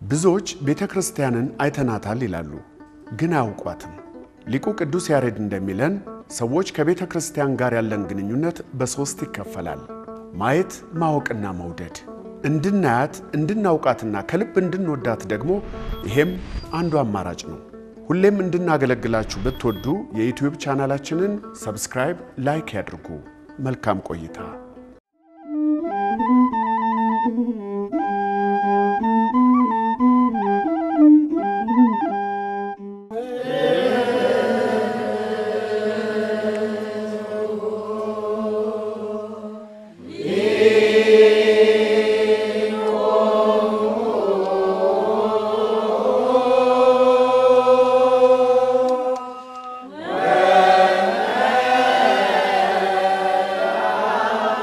ብዙዎች ቤተ ክርስቲያንን አይተናታል ይላሉ፣ ግን አያውቋትም። ሊቁ ቅዱስ ያሬድ እንደሚለን ሰዎች ከቤተ ክርስቲያን ጋር ያለን ግንኙነት በሦስት ይከፈላል። ማየት፣ ማወቅና መውደድ። እንድናያት እንድናውቃትና ከልብ እንድንወዳት ደግሞ ይሄም አንዱ አማራጭ ነው። ሁሌም እንድናገለግላችሁ ብትወዱ የዩትዩብ ቻናላችንን ሰብስክራይብ፣ ላይክ ያድርጉ። መልካም ቆይታ። ♪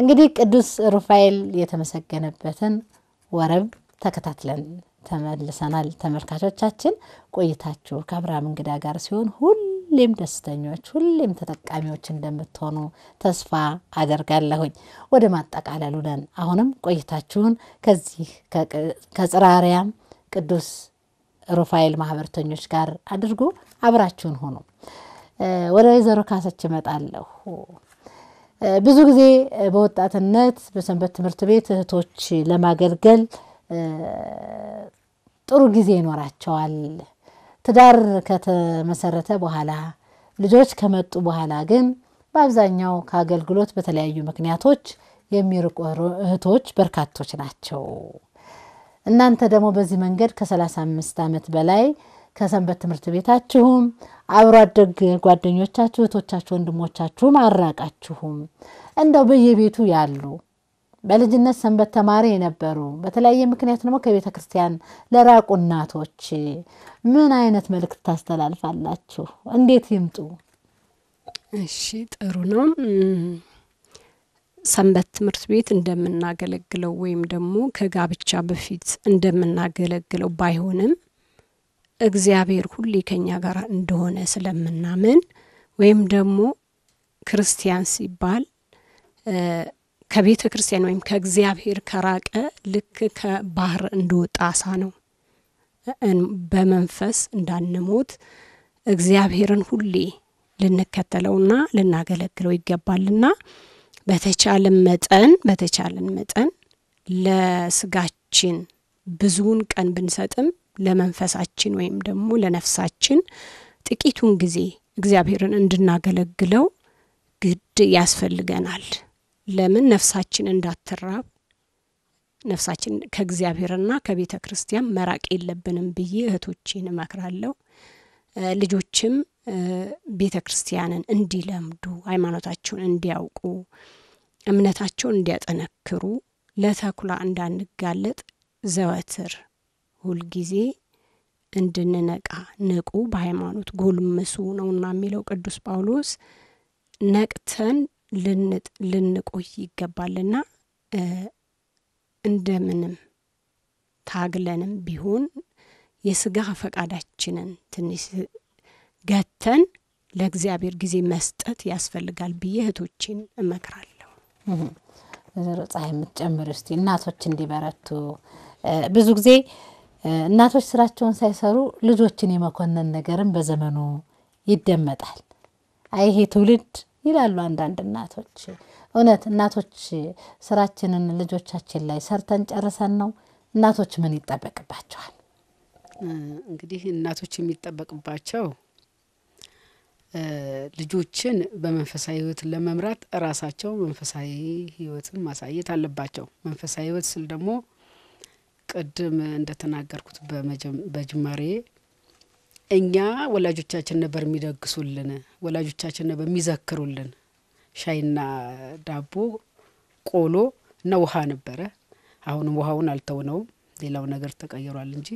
እንግዲህ ቅዱስ ሩፋኤል የተመሰገነበትን ወረብ ተከታትለን ተመልሰናል። ተመልካቾቻችን ቆይታችሁ ከአብርሃም እንግዳ ጋር ሲሆን ሁሌም ደስተኞች፣ ሁሌም ተጠቃሚዎች እንደምትሆኑ ተስፋ አደርጋለሁኝ። ወደ ማጠቃለሉ ነን። አሁንም ቆይታችሁን ከዚህ ከጽርሐ አርያም ቅዱስ ሩፋኤል ማህበርተኞች ጋር አድርጎ አብራችሁን ሆኑ። ወደ ወይዘሮ ካሰች እመጣለሁ። ብዙ ጊዜ በወጣትነት በሰንበት ትምህርት ቤት እህቶች ለማገልገል ጥሩ ጊዜ ይኖራቸዋል። ትዳር ከተመሰረተ በኋላ ልጆች ከመጡ በኋላ ግን በአብዛኛው ከአገልግሎት በተለያዩ ምክንያቶች የሚርቁ እህቶች በርካቶች ናቸው። እናንተ ደግሞ በዚህ መንገድ ከ35 ዓመት በላይ ከሰንበት ትምህርት ቤታችሁም አብሮ አደግ ጓደኞቻችሁ እህቶቻችሁ፣ ወንድሞቻችሁም አራቃችሁም እንደው በየቤቱ ያሉ በልጅነት ሰንበት ተማሪ የነበሩ በተለያየ ምክንያት ደግሞ ከቤተ ክርስቲያን ለራቁ እናቶች ምን አይነት መልእክት ታስተላልፋላችሁ? እንዴት ይምጡ? እሺ፣ ጥሩ ነው። ሰንበት ትምህርት ቤት እንደምናገለግለው ወይም ደግሞ ከጋብቻ በፊት እንደምናገለግለው ባይሆንም እግዚአብሔር ሁሌ ከኛ ጋር እንደሆነ ስለምናምን ወይም ደግሞ ክርስቲያን ሲባል ከቤተ ክርስቲያን ወይም ከእግዚአብሔር ከራቀ ልክ ከባህር እንደወጣ አሳ ነው። በመንፈስ እንዳንሞት እግዚአብሔርን ሁሌ ልንከተለውና ልናገለግለው ይገባልና በተቻለን መጠን በተቻለን መጠን ለስጋችን ብዙውን ቀን ብንሰጥም ለመንፈሳችን ወይም ደግሞ ለነፍሳችን ጥቂቱን ጊዜ እግዚአብሔርን እንድናገለግለው ግድ ያስፈልገናል። ለምን ነፍሳችን እንዳትራብ ነፍሳችን ከእግዚአብሔርና ከቤተ ክርስቲያን መራቅ የለብንም ብዬ እህቶቼን እመክራለሁ። ልጆችም ቤተ ክርስቲያንን እንዲለምዱ፣ ሃይማኖታቸውን እንዲያውቁ፣ እምነታቸውን እንዲያጠነክሩ፣ ለተኩላ እንዳንጋለጥ ዘወትር ሁልጊዜ እንድንነቃ ንቁ፣ በሃይማኖት ጎልምሱ ነውና የሚለው ቅዱስ ጳውሎስ ነቅተን ልንቆይ ይገባልና እንደምንም ታግለንም ቢሆን የስጋ ፈቃዳችንን ትንሽ ገተን ለእግዚአብሔር ጊዜ መስጠት ያስፈልጋል ብዬ እህቶችን እመክራለሁ። ወይዘሮ ፀሐይ የምትጨምር እስቲ እናቶች እንዲበረቱ ብዙ ጊዜ እናቶች ስራቸውን ሳይሰሩ ልጆችን የመኮነን ነገርም በዘመኑ ይደመጣል። አይ ይሄ ትውልድ ይላሉ አንዳንድ እናቶች። እውነት እናቶች ስራችንን ልጆቻችን ላይ ሰርተን ጨርሰን ነው? እናቶች ምን ይጠበቅባቸዋል? እንግዲህ እናቶች የሚጠበቅባቸው ልጆችን በመንፈሳዊ ሕይወት ለመምራት እራሳቸው መንፈሳዊ ሕይወትን ማሳየት አለባቸው። መንፈሳዊ ሕይወት ስል ደግሞ ቅድም እንደተናገርኩት በጅማሬ እኛ ወላጆቻችን ነበር የሚደግሱልን፣ ወላጆቻችን ነበር የሚዘክሩልን። ሻይና ዳቦ፣ ቆሎ እና ውሃ ነበረ። አሁንም ውሃውን አልተውነውም፣ ሌላው ነገር ተቀይሯል እንጂ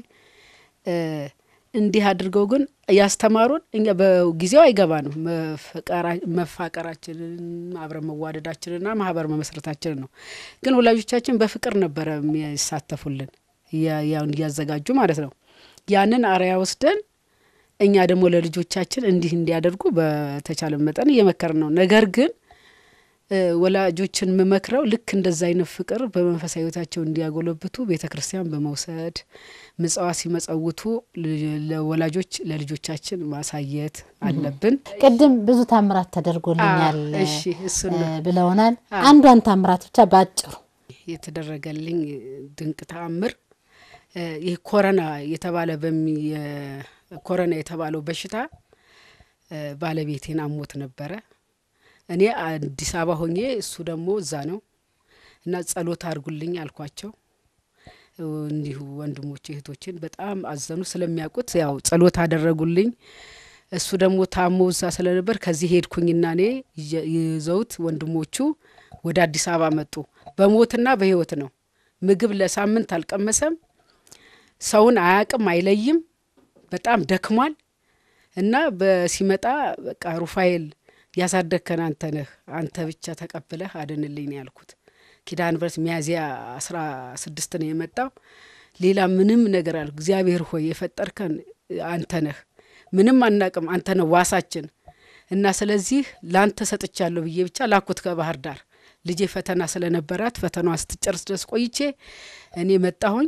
እንዲህ አድርገው ግን ያስተማሩን እኛ በጊዜው አይገባንም። መፋቀራችንን አብረን መዋደዳችንና ማህበር መመስረታችንን ነው። ግን ወላጆቻችን በፍቅር ነበረ የሚሳተፉልን ያውን እያዘጋጁ ማለት ነው። ያንን አርያ ወስደን እኛ ደግሞ ለልጆቻችን እንዲህ እንዲያደርጉ በተቻለ መጠን እየመከርን ነው። ነገር ግን ወላጆችን የምመክረው ልክ እንደዛ አይነት ፍቅር በመንፈሳዊ ሕይወታቸው እንዲያጎለብቱ ቤተ ክርስቲያን በመውሰድ ምጽዋት ሲመጸውቱ ለወላጆች ለልጆቻችን ማሳየት አለብን። ቅድም ብዙ ታምራት ተደርጎልኛል እሺ፣ እሱን ነው ብለውናል። አንዷን ታምራት ብቻ ባጭሩ የተደረገልኝ ድንቅ ተአምር ይህ ኮረና የተባለ በሚ ኮረና የተባለው በሽታ ባለቤቴን አሞት ነበረ። እኔ አዲስ አበባ ሆኜ እሱ ደግሞ እዛ ነው እና ጸሎት አድርጉልኝ አልኳቸው። እንዲሁ ወንድሞቼ እህቶችን በጣም አዘኑ ስለሚያውቁት ያው ጸሎት አደረጉልኝ። እሱ ደግሞ ታሞ እዛ ስለነበር ከዚህ ሄድኩኝና እኔ ይዘውት ወንድሞቹ ወደ አዲስ አበባ መጡ። በሞትና በህይወት ነው። ምግብ ለሳምንት አልቀመሰም። ሰውን አያቅም፣ አይለይም። በጣም ደክሟል እና በሲመጣ በቃ ሩፋኤል ያሳደግከን አንተ ነህ፣ አንተ ብቻ ተቀብለህ አድንልኝ ነው ያልኩት። ኪዳነ ምሕረት ሚያዝያ አስራ ስድስት ነው የመጣው። ሌላ ምንም ነገር አለ። እግዚአብሔር ሆይ የፈጠርከን አንተ ነህ፣ ምንም አናቅም፣ አንተ ነህ ዋሳችን እና ስለዚህ ለአንተ ሰጥቻለሁ ብዬ ብቻ ላኩት ከባህር ዳር። ልጄ ፈተና ስለነበራት ፈተናዋ ስትጨርስ ድረስ ቆይቼ እኔ መጣሁኝ።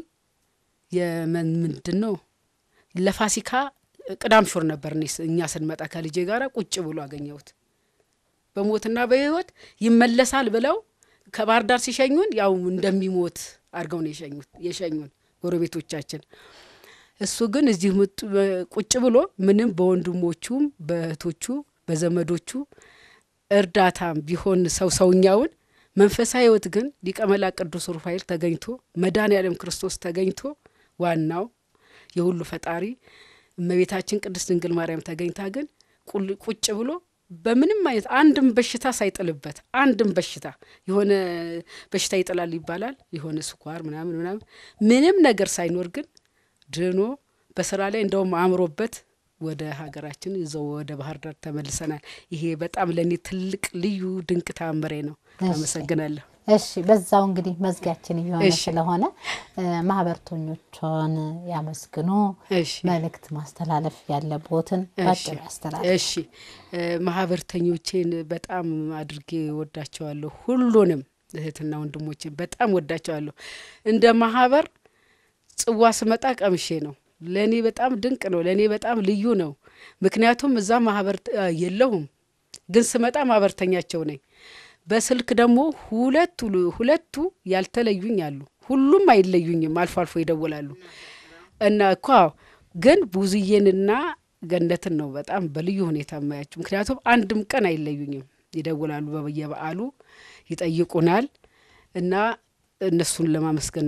የምንድን ነው ለፋሲካ ቅዳም ሹር ነበር እኔ ስ- እኛ ስንመጣ ከልጄ ጋር ቁጭ ብሎ አገኘሁት። በሞትና በሕይወት ይመለሳል ብለው ከባህር ዳር ሲሸኙን ያው እንደሚሞት አድርገው ነው የሸኙት የሸኙን ጎረቤቶቻችን። እሱ ግን እዚህ ምጥ- ቁጭ ብሎ ምንም በወንድሞቹም በእህቶቹ በዘመዶቹ እርዳታም ቢሆን ሰው ሰውኛውን መንፈሳዊ ሕይወት ግን ሊቀ መላእክት ቅዱስ ሩፋኤል ተገኝቶ መድኃኔዓለም ክርስቶስ ተገኝቶ ዋናው የሁሉ ፈጣሪ እመቤታችን ቅድስት ድንግል ማርያም ተገኝታ ግን ቁል- ቁጭ ብሎ በምንም አይነት አንድም በሽታ ሳይጥልበት አንድም በሽታ የሆነ በሽታ ይጥላል ይባላል የሆነ ስኳር ምናምን ምናምን ምንም ነገር ሳይኖር ግን ድኖ በስራ ላይ እንደውም አእምሮበት ወደ ሀገራችን ይዘው ወደ ባህር ዳር ተመልሰናል። ይሄ በጣም ለእኔ ትልቅ ልዩ ድንቅ ተአምሬ ነው። እሺ። አመሰግናለሁ። እሺ በዛው እንግዲህ መዝጊያችን እየሆነ እሺ። ስለሆነ እ፣ ማህበርተኞችን ያመስግኑ። እሺ መልእክት ማስተላለፍ ያለቦትን እሺ ባጭሩ ያስተላልፍ። እሺ እ፣ ማህበርተኞቼን በጣም አድርጌ ወዳቸዋለሁ። ሁሉንም እህትና ወንድሞቼን በጣም ወዳቸዋለሁ። እንደ ማህበር ጽዋ ስመጣ ቀምሼ ነው። ለእኔ በጣም ድንቅ ነው። ለእኔ በጣም ልዩ ነው። ምክንያቱም እዛ ማህበር እ፣ የለሁም፣ ግን ስመጣ ማህበርተኛቸው ነኝ። በስልክ ደግሞ ሁለቱ ሁለቱ ያልተለዩኝ አሉ። ሁሉም አይለዩኝም፣ አልፎ አልፎ ይደውላሉ እና እኮ አዎ፣ ግን ብዙዬንና ገነትን ነው በጣም በልዩ ሁኔታ የማያቸው። ምክንያቱም አንድም ቀን አይለዩኝም፣ ይደውላሉ፣ በየበዓሉ ይጠይቁናል እና እነሱን ለማመስገን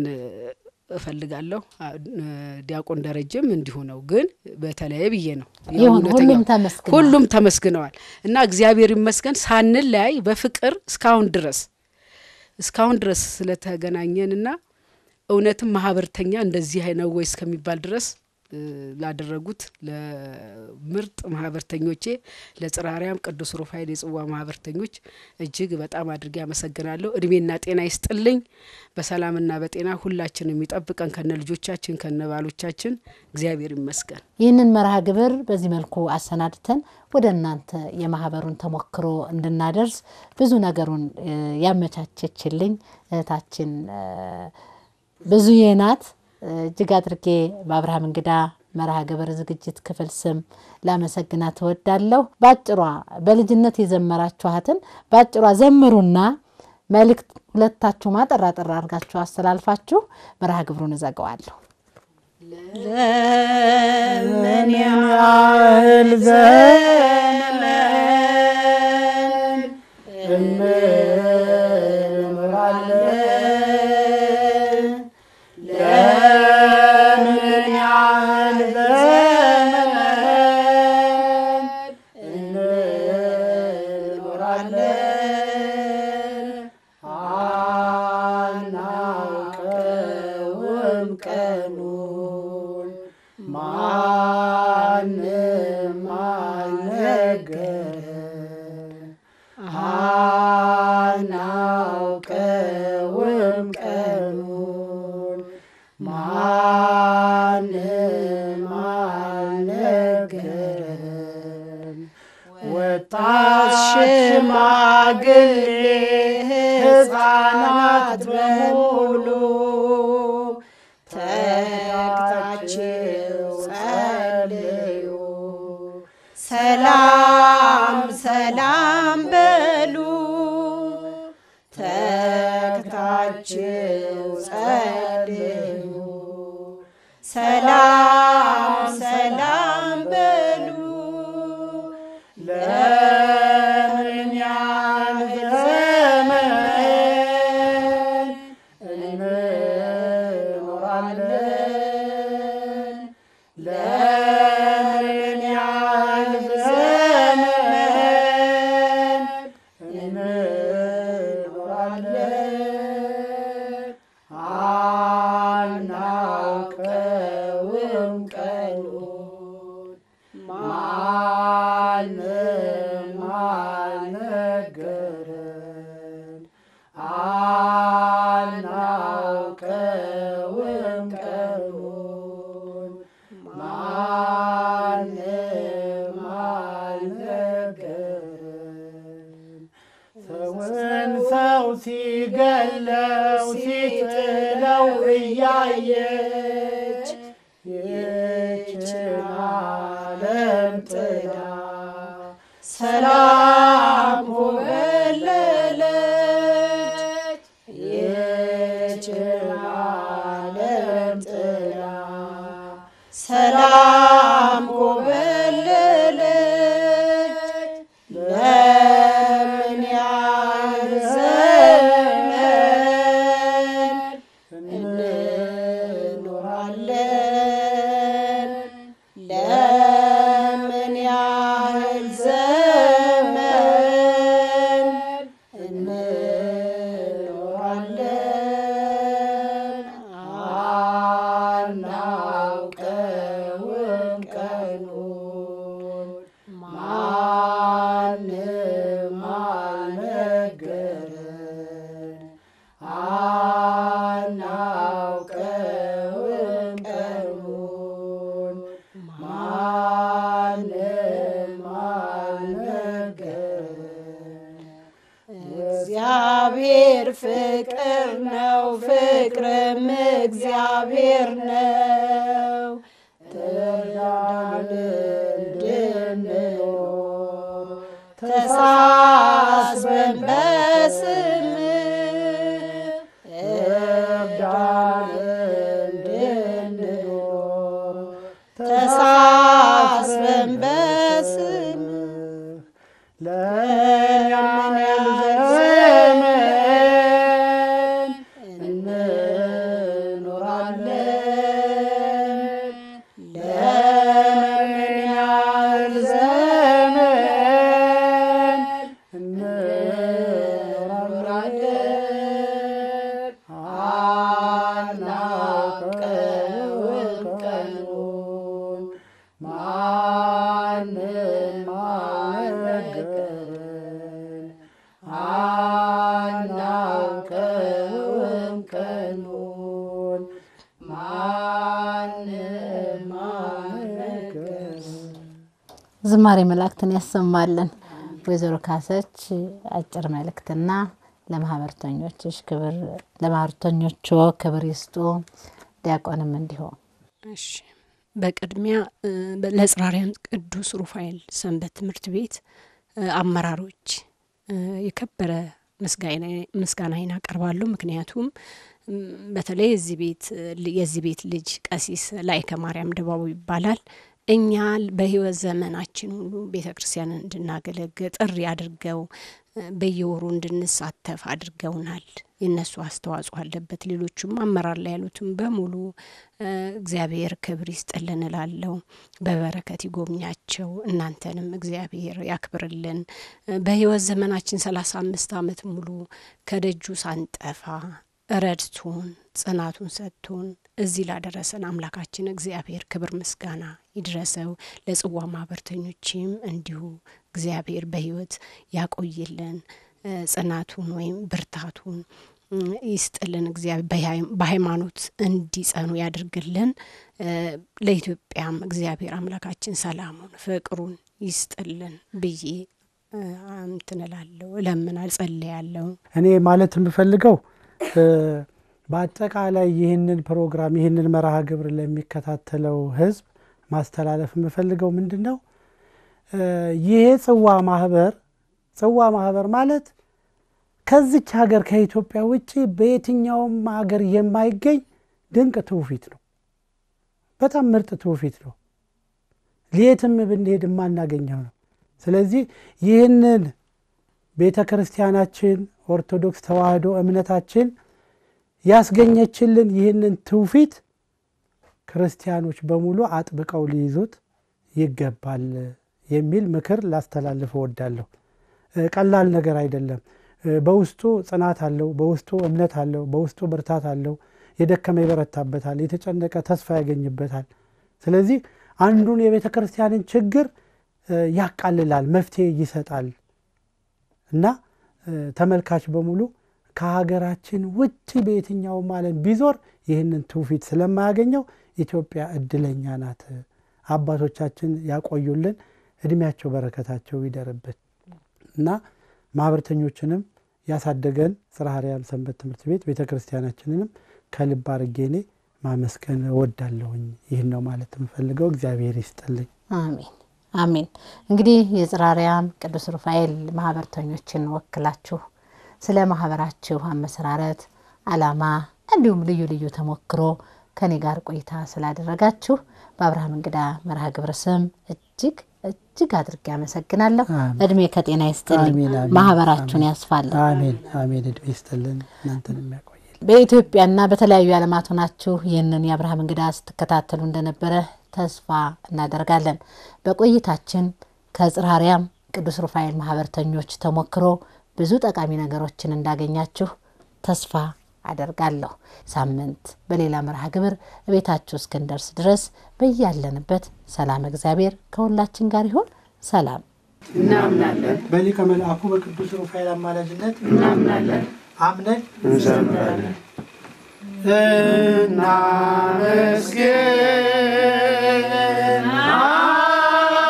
እፈልጋለሁ። አ- ዲያቆን ደረጀም እንዲሁ ነው፣ ግን በተለየ ብዬ ነው ያው ይሁን እውነተኛው- ሁሉም ተመስግነዋል። ሁሉም ተመስግነዋል እና እግዚአብሔር ይመስገን ሳንለያይ በፍቅር እስካሁን ድረስ እስካሁን ድረስ ስለተገናኘንና እውነትም ማህበርተኛ እንደዚህ ነው ወይ እስከሚባል ድረስ እ፣ ላደረጉት ለምርጥ ማህበርተኞቼ ለጽራሪያም ቅዱስ ሩፋኤል የጽዋ ማህበርተኞች እጅግ በጣም አድርጌ አመሰግናለሁ። እድሜና ጤና ይስጥልኝ። በሰላምና በጤና ሁላችን የሚጠብቀን ከነ ልጆቻችን ከነ ባሎቻችን እግዚአብሔር ይመስገን። ይህንን መርሃ ግብር በዚህ መልኩ አሰናድተን ወደ እናንተ የማህበሩን ተሞክሮ እንድናደርስ ብዙ ነገሩን እ፣ ያመቻቸችልኝ እህታችን እ፣ ብዙዬ ናት። እ፣ እጅግ አድርጌ በአብርሃም እንግዳ መርሃ ግብር ዝግጅት ክፍል ስም ላመሰግናት እወዳለሁ። ባጭሯ በልጅነት የዘመራችኋትን ባጭሯ ዘምሩና መልእክት ሁለታችሁ ማጠራ ጠራ አድርጋችሁ አስተላልፋችሁ መርሃ ግብሩን እዘጋዋለሁ። ለምን ያህል ዘመን እንምራለን? ለምን ያህል ዘመን እንኖራለን? አናውቀውም ቀኑን ማንም አልነገረን። አናውቀውም ቀኑን ማንም አልነገረን። ወጣት ሽማግሌ ሕፃናት በሙሉ ተግታችሁ ጸልዩ፣ ሰላም ሰላም በሉ። ተግታችሁ ጸልዩ፣ ሰላም ሰላም በሉ። ለምን ያህል ዘመን እንኖራለን? ለምን ያህል ዘመን እንኖራለን? አናውቀውም ቀኑን ማንም አልነገረን። ሲገለው ሲጥለው እያየች ይህችን ዓለም ጥላ ሰላም ኮበለለች ይህችን ዓለም ጥላ ሰላም ኮበለለች ለምን ያህል ዘመን እንኖራለን? ለምን ያህል ዘመን እንኖራለን? አናውቀውም ቀኑን ማንም አልነገረን። አናውቀውም ቀኑን ማንም አልነገረን። እግዚአብሔር ፍቅር ነው፣ ፍቅርም እግዚአብሔር ነው። ትርዳን እንድንኖር ተሳስበን በስምህ እርዳን እንድንኖር ተሳስበን በስምህ ለምን ያህል ዘመን እንኖራለን? ለምን ያህል ዘመን እንኖራለን? አናውቀውም ቀኑን ማንም አልነገረን። አናውቀውም ቀኑን ማንም አልነገረን። ዝማሬ መላእክትን ያሰማልን። ወይዘሮ ካሰች አጭር መልእክትና ለማህበርተኞችሽ ክብር ለማህበርተኞቹ ክብር ይስጡ። ዲያቆንም እንዲሁ እሺ በቅድሚያ እ፣ ለጽራሪያን ቅዱስ ሩፋኤል ሰንበት ትምህርት ቤት እ፣ አመራሮች እ፣ የከበረ ምስጋና- ምስጋናዬን አቀርባለሁ። ምክንያቱም እም፣ በተለይ የዚህ ቤት እ፣ ል- የዚህ ቤት ልጅ ቀሲስ ላይከ ማርያም ድባቡ ይባላል። እኛ በህይወት ዘመናችን ሁሉ ቤተ ክርስቲያንን እንድናገለግል ጥሪ አድርገው እ፣ በየወሩ እንድንሳተፍ አድርገውናል። የእነሱ አስተዋጽኦ አለበት። ሌሎቹም አመራር ላይ ያሉትም በሙሉ እ፣ እግዚአብሔር ክብር ይስጥልን እላለሁ። በበረከት ይጎብኛቸው። እናንተንም እግዚአብሔር ያክብርልን። እ፣ በህይወት ዘመናችን ሰላሳ አምስት አመት ሙሉ ከደጁ ሳንጠፋ ረድቶን ጽናቱን ሰጥቶን እዚህ ላደረሰን አምላካችን እግዚአብሔር ክብር ምስጋና ይድረሰው። ለጽዋ ማህበርተኞችም እንዲሁ እግዚአብሔር በህይወት ያቆይልን እ፣ ጽናቱን ወይም ብርታቱን እ፣ ይስጥልን። እግዚአብሔር በሃይ- በሃይማኖት እንዲጸኑ ያድርግልን። እ፣ ለኢትዮጵያም እግዚአብሔር አምላካችን ሰላሙን ፍቅሩን ይስጥልን ብዬ እ፣ እንትን እላለሁ፣ እለምናል፣ ጸልያለሁ። እኔ ማለት የምፈልገው እ፣ በአጠቃላይ ይህንን ፕሮግራም ይህንን መርሃ ግብር ለሚከታተለው ህዝብ ማስተላለፍ የምፈልገው ምንድን ነው? እ፣ ይሄ ጽዋ ማህበር ጽዋ ማህበር ማለት ከዚች ሀገር ከኢትዮጵያ ውጭ በየትኛውም ሀገር የማይገኝ ድንቅ ትውፊት ነው። በጣም ምርጥ ትውፊት ነው። የትም ብንሄድ የማናገኘው ነው። ስለዚህ ይህንን ቤተ ክርስቲያናችን ኦርቶዶክስ ተዋሕዶ እምነታችን ያስገኘችልን ይህንን ትውፊት ክርስቲያኖች በሙሉ አጥብቀው ሊይዙት ይገባል የሚል ምክር ላስተላልፍ እወዳለሁ። እ፣ ቀላል ነገር አይደለም። እ፣ በውስጡ ጽናት አለው፣ በውስጡ እምነት አለው፣ በውስጡ ብርታት አለው። የደከመ ይበረታበታል፣ የተጨነቀ ተስፋ ያገኝበታል። ስለዚህ አንዱን የቤተ ክርስቲያንን ችግር እ፣ ያቃልላል፣ መፍትሄ ይሰጣል እና እ፣ ተመልካች በሙሉ ከሀገራችን ውጭ በየትኛውም ዓለም ቢዞር ይህንን ትውፊት ስለማያገኘው ኢትዮጵያ እድለኛ ናት። አባቶቻችን ያቆዩልን፣ እድሜያቸው በረከታቸው ይደርብን እና ማህበርተኞችንም ያሳደገን ጽርሐ አርያም ሰንበት ትምህርት ቤት ቤተ ክርስቲያናችንንም ከልብ አድርጌ እኔ ማመስገን እወዳለሁኝ። ይህን ነው ማለት የምፈልገው። እግዚአብሔር ይስጥልኝ። አሜን አሜን። እንግዲህ የጽርሐ አርያም ቅዱስ ሩፋኤል ማህበርተኞችን ወክላችሁ ስለ ማህበራችሁ አመሰራረት፣ አላማ እንዲሁም ልዩ ልዩ ተሞክሮ ከኔ ጋር ቆይታ ስላደረጋችሁ በአብርሃም እንግዳ መርሃ ግብር ስም እጅግ እጅግ አድርጌ አመሰግናለሁ። አሜን። እድሜ ከጤና ይስጥልኝ፣ አሜን፣ አሜን፣ ማህበራችሁን ያስፋልን። አሜን አሜን። እድሜ ይስጥልን፣ እናንተን የሚያቆየል በኢትዮጵያና በተለያዩ ዓለማት ሆናችሁ ይህንን የአብርሃም እንግዳ ስትከታተሉ እንደነበረ ተስፋ እናደርጋለን። በቆይታችን ከጽርሐ አርያም ቅዱስ ሩፋኤል ማህበርተኞች ተሞክሮ ብዙ ጠቃሚ ነገሮችን እንዳገኛችሁ ተስፋ አደርጋለሁ። ሳምንት በሌላ መርሃ ግብር እቤታችሁ እስክንደርስ ድረስ በያለንበት ሰላም እግዚአብሔር ከሁላችን ጋር ይሁን። ሰላም እናምናለን በሊቀ መልአኩ በቅዱስ ሩፋኤል አማላጅነት እናምናለን አምነን እንዘምራለን። እናመስግን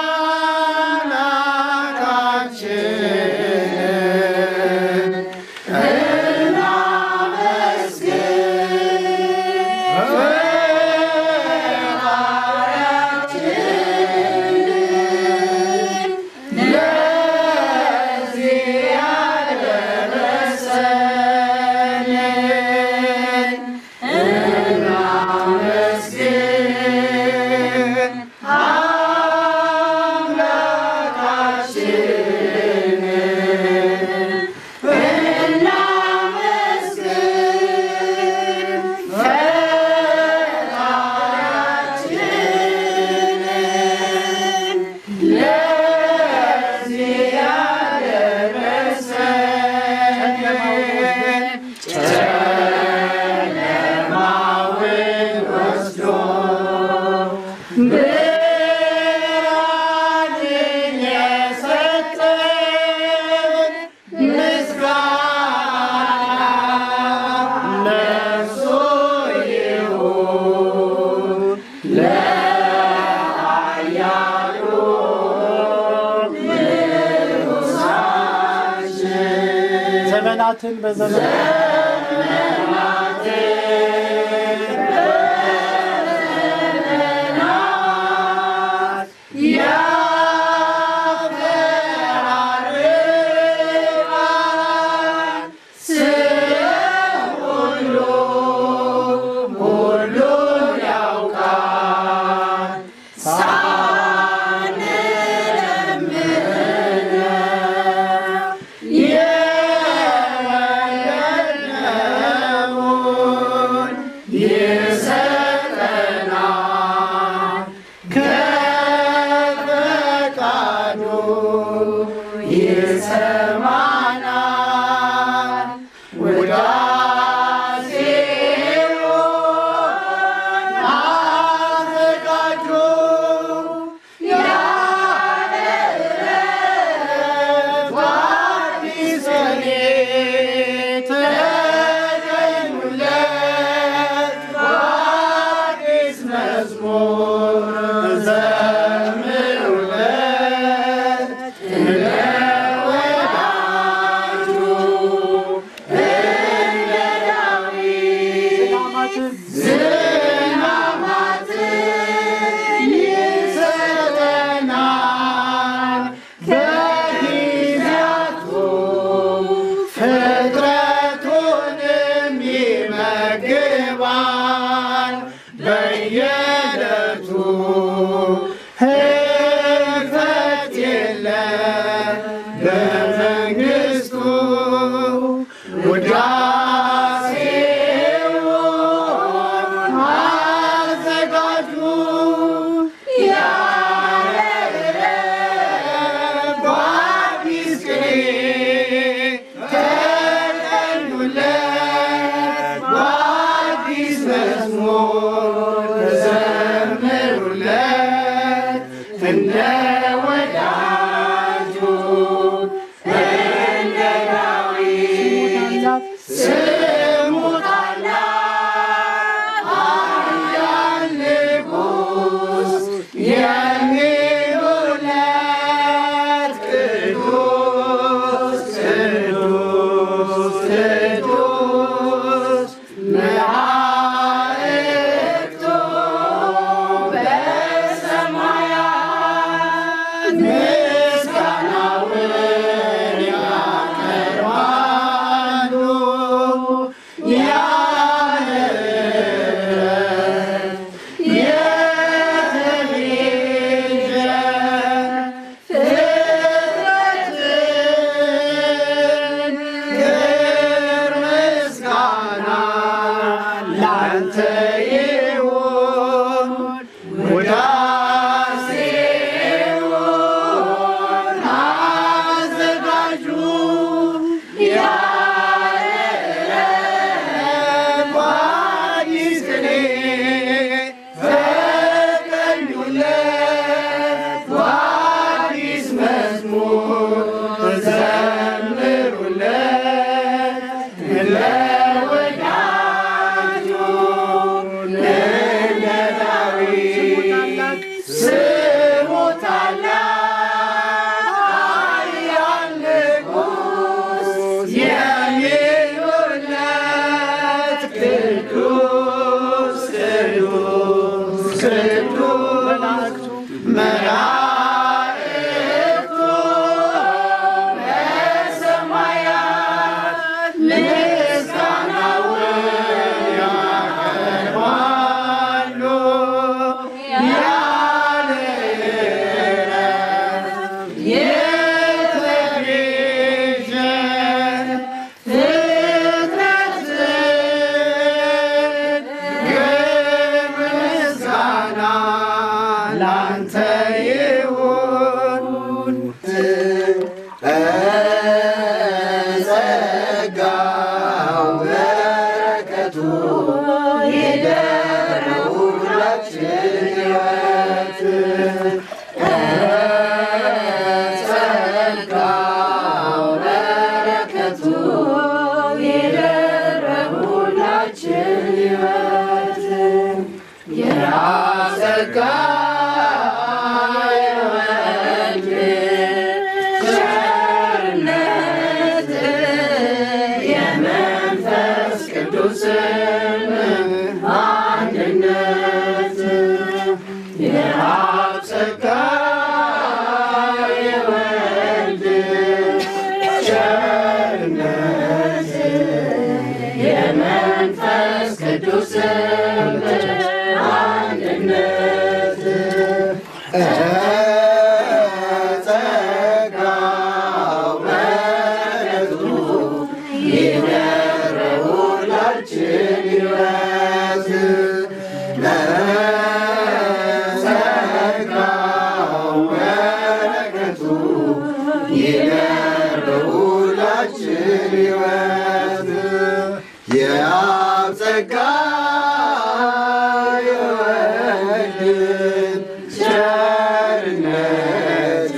አምላካችን ዘመናትን በዘመን ፍጥረቱንም ይመግባል በየዕለቱ ህልፈት የለም በመንግሥቱ ውዳሴውን አዘጋጁ ያለ ዕረፍት በአዲስ ቅኔ ተቀኙለት በአዲስ ቅዱስ መላእክቱ በሰማያት ምስጋናውን ያቀርባሉ። ያለ የተቤዠ ፍጥረትን ክብር ምስጋና ላንተ ይሁን ውዳሴውን አዘጋጁ ያለ አዲስ ቅኔ ፈቀኙለት በአዲስ መዝሙር ዘምሩለት ለወዳጁ እንደ ዳዊት ስሙ ታላቅ ኃያል ንጉሥ የሚሉለት ቅዱስ ቅዱስ ቅዱስ መላእክቱ በሰማያት ምስጋናውን ያቀርባሉ ያለ እረፍት የተቤዠ ፍጥረትን ክብር ምስጋና ላንተ ይሁን ጸጋው በረከቱ ይደረው ሁላችን ሕይወት ጸጋው በረከቱ ይደረው ሁላችን ሕይወት የራስ ጸጋ የወልድ ቸርነት የመንፈስ ቅዱስን አንድነት የአብ ጸጋ የወልድ ቸርነት የመንፈስ ቅዱስን አንድነት ጸጋው በረከቱ ይደረው ሁላችን ሕይወት ጸጋው በረከቱ ይደረው ሁላችን ሕይወት የአብ ጸጋ የወልድ ቸርነት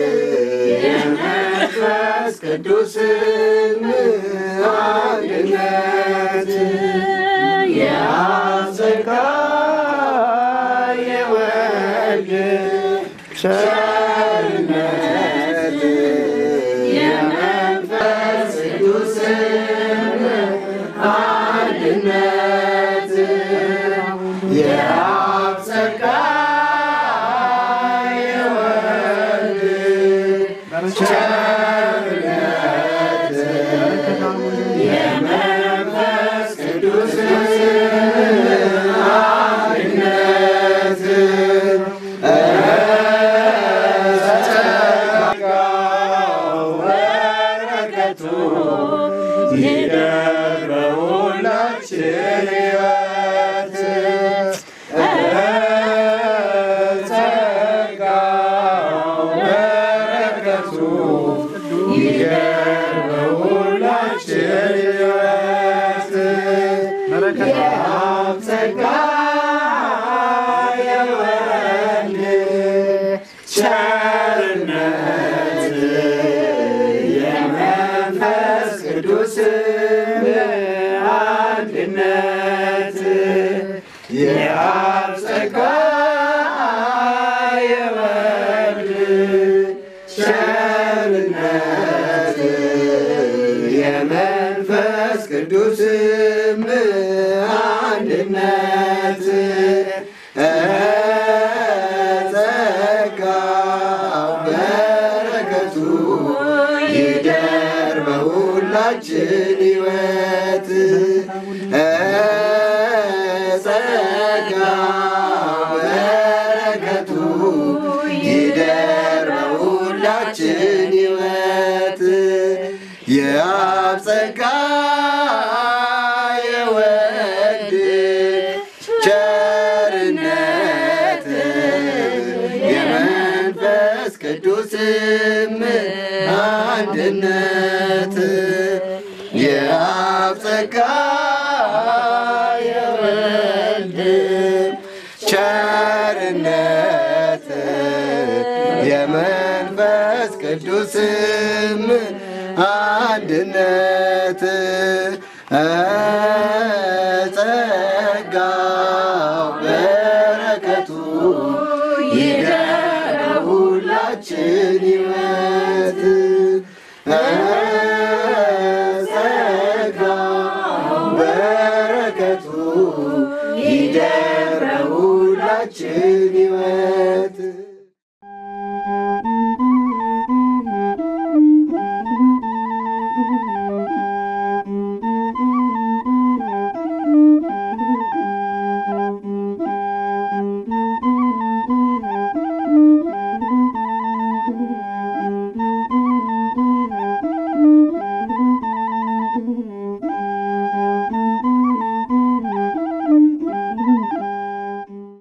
የመንፈስ ቅዱስን አንድነት የአብ ጸጋ የወልድ ቸርነት የመንፈስ ቅዱስን አንድነት የአብ ጸጋ የወልድ ቸርነት የመንፈስ ቅዱስ አንድነት ጸጋው በረከቱ ይደር በሁላችን ሕይወት ጸጋው በረከቱ ይደር በሁላችን ሕይወት የአብ ጸጋ የወልድ ቸርነት የመንፈስ ቅዱስ አንድነት የአብ ጸጋ የወልድ ቸርነት የመንፈስ የመንፈስ ቅዱስም አንድነት ጸጋው በረከቱ ይደር በሁላችን ሕይወት ጸጋው በረከቱ ይደር በሁላችን ሕይወት የአብ ጸጋ የወልድ ቸርነት የመንፈስ ቅዱስም አንድነት የአብ ጸጋ የወልድ ቸርነት የመንፈስ ቅዱስም አንድነት